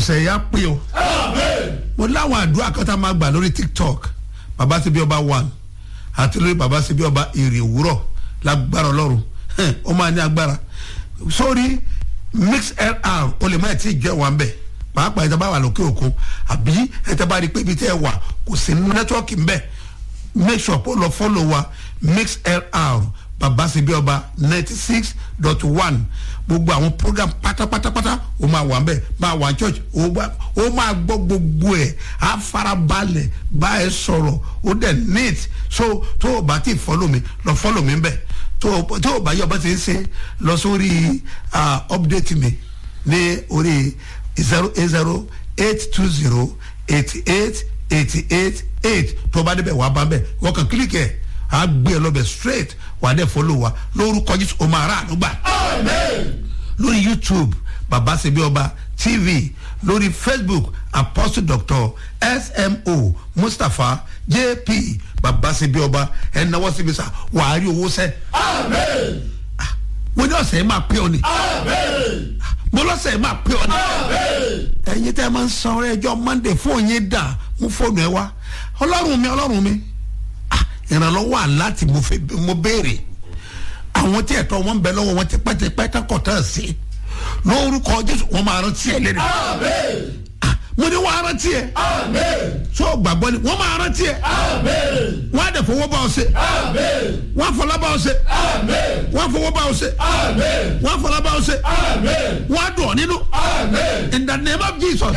ọ̀sẹ̀ yà pé o mo láwọn àdúrà kan tá a máa gbà lórí tiktok baba ṣe bí ọba one àti lórí baba ṣe bí ọba èrè òwúrọ̀ lágbára ọlọ́run hẹ́n, ó máa ní agbára sórí mixlr o lè má ẹ̀ tí ì jẹ́ wa ń bẹ̀ pàápàá ẹ̀ tá a bá wà lókè òkun àbí ẹ̀ tá a bá rí i pé ibi tẹ́ ẹ wà kò sí nẹ́tíwọ́ọ̀kì ń bẹ̀ make sure pé o lọ fọ́lọ̀ wa mixlr baba ṣe bí ọba ninety six dot one gbogbo àwọn program pátápátápátá o máa wà nbẹ máa wà church o bá- o máa gbọ́ gbogbo ẹ̀ á farabalẹ̀ bá ẹ sọ̀rọ̀ o dẹ̀ neat so tó o bá ti follow mi lọ follow mi nbẹ tó o tó o bá yọ bá ti ń ṣe lọ sórí ah, update mi ní orí zero eight zero eight two zero eighty eight eighty eight eight tó o bá débẹ̀ wàá bá bẹ̀ wọ́n kàn kílíkì ẹ̀ á gbé ẹ lọ́bẹ̀ straight wàá dẹ̀ follow wa lórúkọ Jésù o máa rà ànúgbà lórí youtube baba sebi ọba tv lórí facebook apostle doctor smo mustapha jp baba sebi ọba ẹnáwó síbi sá wàá rí owó sẹ. mo ní ọ̀sẹ̀ yìí máa pé ọ ni mo lọ́sẹ̀ yìí máa pé ọ ni ẹ̀yin tẹ́ ẹ máa ń san ọrẹ ẹjọ́ monday fóònù yín dà mú fóònù ẹ wá ọlọ́run mi ọlọ́run mi Ah, ìrànlọ́wọ́ àlá tí mo fẹ́ mo béèrè àwọn tí ẹ̀tọ́ wọn bẹ lọ́wọ́ wọn ti pẹ́tẹ́pẹ́ tọkọ̀ tán sí lórúkọ jésù wọn máa rántí ẹ lẹ́nu Ah, mo ní wọn rántí ẹ tó o gbàgbọ́ ni wọn máa rántí ẹ wọn á dẹ̀ fowó bá ọ ṣe wọn á fọlá bá ọ ṣe wọn á fowó bá ọ ṣe wọn á fọlá bá ọ ṣe wọn á dùn ọ nínú in the name of jesus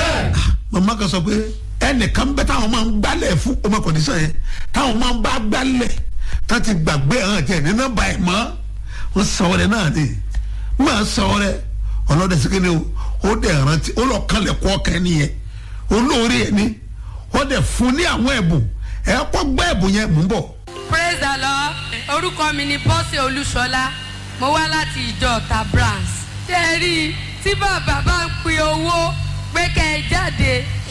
mama kan sọ pé ẹnìkan bẹ táwọn máa ń gbálẹ̀ fún ọmọ kọ̀dísàn yẹn táwọn máa ń bá gbálẹ̀ tá ti gbàgbé hàn jẹ́ ní nọ́mbà ẹ̀ mọ́ wọ́n sọ ọ́ rẹ̀ náà ni máa sọ ọ́ rẹ̀ ọlọ́dẹ sẹ́kẹ́ni o ó dẹ̀ rántí ó lọ kálẹ̀ kọ́ ọ̀kẹ́ nìyẹn olóore ẹ̀ ni ó dẹ̀ fún ní àwọn ẹ̀bùn ẹ̀ kọ́ gbọ́ ẹ̀bùn yẹn mú bọ̀. praise the lord orúkọ mi ni bọ́sẹ̀ olúṣọlá mo wá láti ìjọ ọ̀tà branch ṣé ẹ rí i tí bàbá bá ń pin owó pé kẹ́ ẹ jáde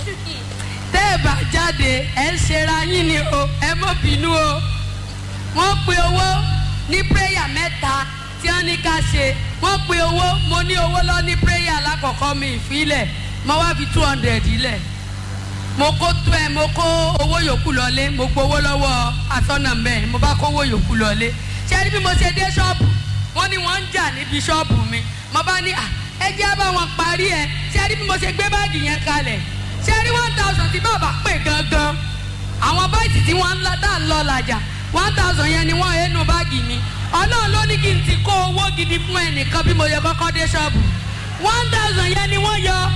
tẹ́ ẹ bá jáde ẹ ń ṣera yín ni o ẹ mọ̀ bínú o wọ́n pin owó ní prayer mẹ́ta tí wọ́n ní ká ṣe wọ́n pin owó mo ní owó lọ ní prayer alákọ̀ọ́kọ́ mi ìfilẹ̀ mo wá fi two hundred ilẹ̀ mo kó tó ẹ mo kó owó yòókù lọlé mo gbowó lọ́wọ́ asọ́nà mẹ́rin mo bá kó owó yòókù lọlé ṣé rí bí mo ṣe dé ṣọ́ọ̀bù wọ́n ní wọ́n ń jà níbi ṣọ́ọ̀bù mi mo bá ní à ẹ jẹ́ bá wọn parí ẹ ṣé rí bí mo ṣe gbé báàgì yẹn kalẹ̀ ṣé rí one thousand tí bàbá pè gangan àwọn báyìí tí wọ́n ń lọ dá ń lọ làjà one thousand yẹn ni wọ́n ẹnu báàgì mi ọlọ́run ló ní kí n ti kó owó gidi fún ẹnìkan bí mo yẹ kọ́kọ́ dé ṣọ́ọ̀bù one thousand yẹn ni wọ́n yọ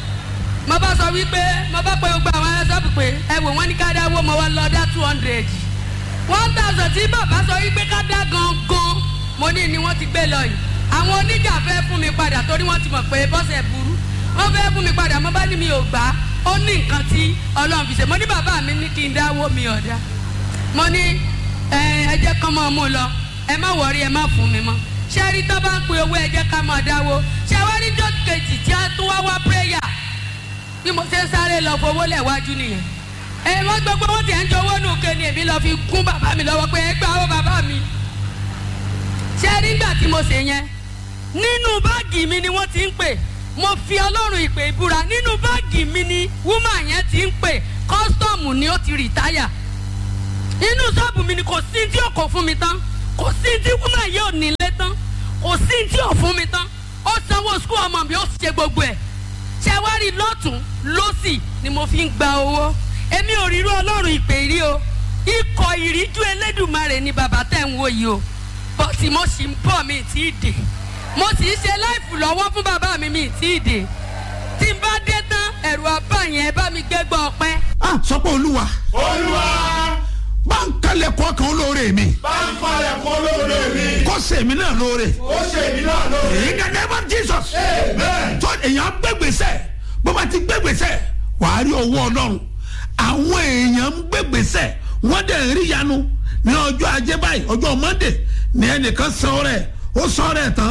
mo bá sọ wípé mo bá pe gbogbo àwọn ẹlẹ́sọ̀pù pé ẹ wò wọ́n ní ká dáwó mo wá lọ dá two hundred one thousand tí bàbá sọ wípé ká dá gangan mo ní ni wọ́n ti gbé lọ yìí àwọn oníjà fẹ́ fún mi padà torí wọ́n ti mọ̀ pé bọ́sẹ̀ burú wọ́n fẹ́ fún mi padà mo bá ní mi ò gbà á ó ní nǹkan tí ọlọ́run fi ṣe mo ní bàbá mi ní kí n dáwó mi ọ̀dà mo ní ẹ ẹ jẹ́ kán mọ́ mú lọ ẹ má wọrí ẹ má fún mi mọ́ ṣé rí tó bá ń pe owó ẹ jẹ́ ká máa dáwó ṣé wá rí jọ́ kejì tí a tún wá wá prayer bí mo ṣe ń sáré lọ fowó lẹ̀ wájú nìyẹn ẹ wọ́n gbogbo wọn tiẹ̀ ń jowó nù ké ni èmi lọ fi gún bàbá mi lọ́wọ́ pé ẹ gbà ó bàbá mi ṣé nígbà tí mo ṣe yẹn nínú báàgì mi ni wọ́n ti ń pè mo fi ọlọ́run ìpè ìbúra nínú báàgì mi ni wúmà yẹn ti ń pè kọ́sítọ́ọ̀mù ni ó ti rìtáyà inú ṣọ́ọ̀bù mi ni kò sí tí ò kò fún mi tán kò sí tí wúmà yìí ò nílé tán kò sí tí ò fún mi tán ó sanwó skul ọmọ mi ó ṣe gbogbo ẹ̀ ṣe wá rí lọ́tún lọ́sì ni mo fi ń gba owó èmi ò rírú ọlọ́run ìpè rí o ikọ̀ ìríjú elédùnmarè ni bàbá tẹ̀ ń wò yìí o bọ́tì mo sì ń bọ̀ mi tí ì dé mo sì ń ṣe láìfù lọ́wọ́ fún bàbá mi mi tí ì dé tí n bá dé tán ẹ̀rù àbá yẹn bá mi gbé gbọ́ ọpẹ́. ah sọ pé olúwa olúwa bá ń kálẹ̀ kọ́ kan olóore mi bá ń falẹ̀ kó lóore mi kó sèmi náà lóore ó ṣe mí náà lóore. èyí gẹ́gẹ́ bá jesus amen. tó èèyàn gbégbèsè bó bá ti gbégbèsè wàá rí owó ọlọ́run àwọn èèyàn ń gbégbèsè wọ́n dẹ̀ ń rí yanu ní ọjọ́ ajé báyìí ọjọ́ monday ní ẹnìkan san rẹ̀ ó san rẹ̀ tán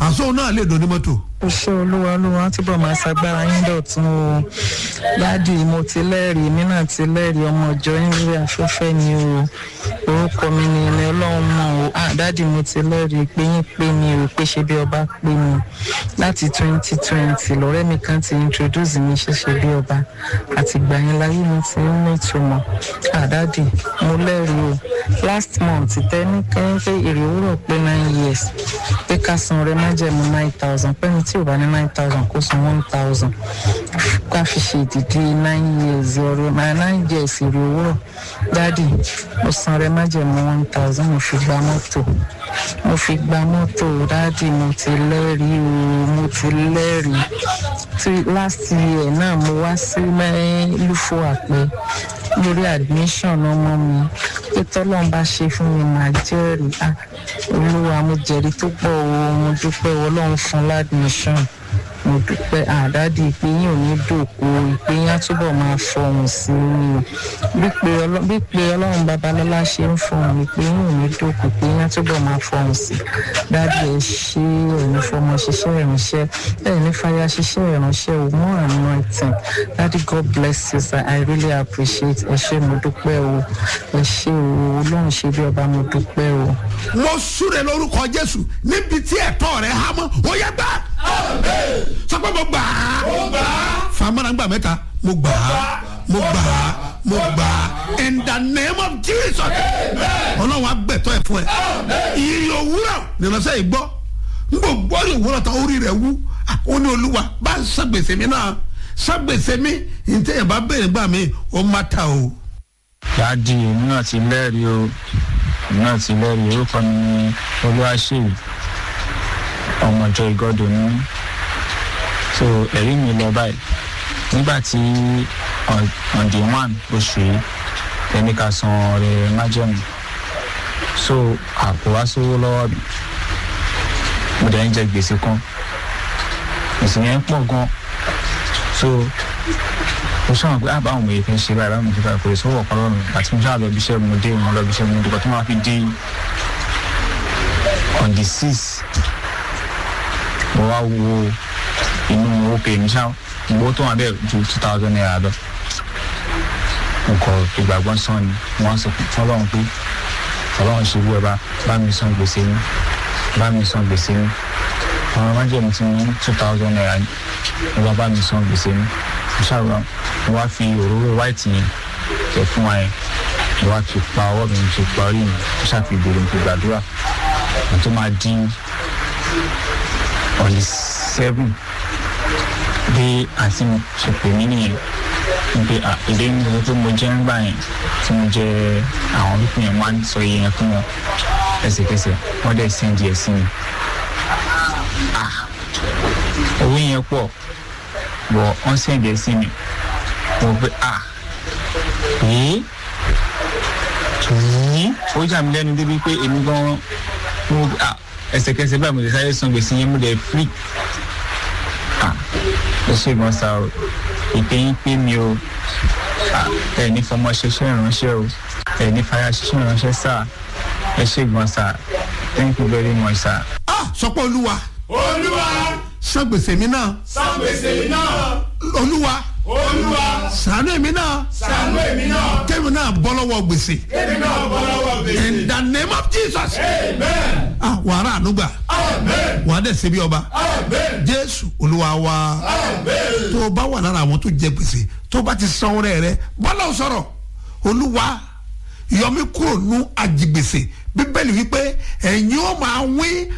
àṣọ náà lè dùn ní mọ́tò. ó ṣe olúwa olúwa tí bọ̀ máa ṣagbára yín dọ̀tún o dádì mo ti lẹ́rìí èmi náà ti lẹ́rìí ọmọ ìjọ yín lórí afẹ́fẹ́ ni o orúkọ mi ni ilẹ̀ ọlọ́run mọ̀ o ah dádì mo ti lẹ́rìí pé yín pé mi ò pé ṣe bí ọba pé mi láti twenty twenty lọ́rẹ́ mi kan ti introduce mi ṣẹ̀ṣẹ̀ bí ọba àtìgbà yẹn láyé mi ti ń ní ìtumọ̀ ah dádì mo lẹ́rìí o last month tẹ́ni kẹ́yìn pé èrè òwúrọ̀ pé nine years pé ká san rẹ májẹ̀mú nine thousand pẹ́ni tí ò bá ní nine thousand kó san one thousand ká fi ṣe ìdìdí nine years ọ̀rọ̀ máa nine years èrè òwúrọ̀ dádì mo san rẹ májẹ̀mú one thousand mo fi gba mọ́tò mo fi gba mọ́tò dádì mo ti lẹ́rìí o mo ti lẹ́rìí tí last year náà mo wá sí mẹ́lúfò àpẹ lórí admission ọmọ mi pé tọ́lọ́n bá ṣe fún mi màá jẹ́rìí ah olúwa mo jẹ́rìí tó pọ̀ o mo dúpẹ́ ọlọ́run fún ládmission mo dúpẹ́ àdádì ìpè yín ò ní dòkó ìpè yín á túbọ̀ máa fọhùn sí i bí pé ọlọ́- bí pé ọlọ́run babalọ́lá ṣe ń fọhùn ìpè yín ò ní dòkó ìpè yín á túbọ̀ máa fọhùn sí i dádì ẹ ṣe ẹ̀ní fọmọ ṣiṣẹ́ ìránṣẹ́ ẹ̀ní fàyà ṣiṣẹ́ ìránṣẹ́ o more anointing dádì god bless you sir i really appreciate ẹ ṣé mo dúpẹ́ o ẹ ṣé o ọlọ́run ṣe bí ọba mo dúpẹ́ o. mo súre lórúkọ jésù níbi tí ẹ̀tọ́ rẹ̀ há mọ́ ó yẹ gbà. sọ pé mo gbà á. famara gbà mẹ́ta mo gbà á mo gbà á mo gbà á in the name of jesus. ọlọ́run agbẹ̀tọ́ ẹ̀ fún ẹ. ìrì òwúrọ̀ nìrọ̀sẹ̀ yìí gbọ́ n kò gbọ́ ìrì òwúrọ̀ tán orí rẹ̀ wú Ah, ó ní olúwa bá ń sàgbèsè mi náà sàgbèsè mi ntẹ̀yẹ̀ bá bẹ̀rẹ̀ gbà mí ó má ta o. dáàdi èmi náà ti lẹ́rìí o èmi náà ti lẹ́rìí orúkọ mi ní olúwaṣèyí ọmọjọ ìgọdọ ní so ẹ̀rí mi lọ báyìí nígbà tí on on the one oṣù yìí ẹni ká san ọrẹ májẹ̀mú so àpò wá sówó lọ́wọ́ mi mo dẹ̀ ń jẹ gbèsè kan gbèsè yẹn pọ̀ gan so mo sọ̀rọ̀ pé àbá àwọn èèyàn ṣe báyìí báwọn èèyàn kò lè sọ́wọ́ ọ̀kan lọ́rùn àti mo ṣáà lọ bí iṣẹ́ mo dé mo lọ bí iṣẹ́ mo dùkọ̀ tó máa fi dé on the six mo wá wo inú owó pè mí ṣáà owó tó wà bẹ́ẹ̀ ju two thousand naira lọ mo kọ ìgbàgbọ́ sàn ni mo wá sọ fún ọlọ́run pé ọlọ́run ṣe wú ẹ bá bá mi san gbèsè mi bá mi san gbèsè mi àwọn májèmí tí mo ní two thousand naira ni mo bá bá mi san gbèsè mi mo ṣàrò mo wá fi òróró white yẹn tẹ fún wa yẹn mo wá fi pa ọwọ́ mi mo fi pa orí mi mo ṣàfi ìbèrè mo fi gbàdúrà mo tó máa dín on the seven bí àǹtí mi ṣe pè mí nìyẹn wípé à èdè mi sọ pé mo jẹ́ ń gbà yẹn tí mo jẹ́ àwọn pípín yẹn máa ń sọ iye yẹn fún wọn ẹsẹ̀kẹsẹ̀ wọ́n dẹ̀ sẹ́ndì ẹ̀ sí mi owó yẹn pọ̀ bọ̀ wọ́n sẹ́ndì ẹ̀ sí mi mo pe à yìí yìí ó jà mí lẹ́nu débi pé èmi gan mo à ẹsẹ̀kẹsẹ̀ báyìí mo lè sáré san gbèsè yẹn mo lè free à ẹ ṣe gan sa o ìpè yín pé mi o à ẹ ní fọmọ ṣiṣẹ́ ìránṣẹ́ o ẹ ní fàyà ṣiṣẹ́ ìránṣẹ́ sá ẹ ṣe gan sa thank you very much sir. ah sọ pé olúwa olúwa san gbèsè mi náà san gbèsè mi náà olúwa olúwa sànú èmi náà ṣàánú èmi náà kémi náà bọ́ lọ́wọ́ gbèsè èmi náà bọ́ lọ́wọ́ gbèsè in the name of jesus amen ah wàrà ànúgbà amen wàá dẹ̀ ṣe bí ọba amen jésù olúwa wa amen tó o bá wà lára àwọn tó jẹ gbèsè tó o bá ti san ọrẹ rẹ bọ́lá ò sọ̀rọ̀ olúwa yọmí kúrò nú àjìgbèsè bíbélì wípé ẹ̀yin ó máa wín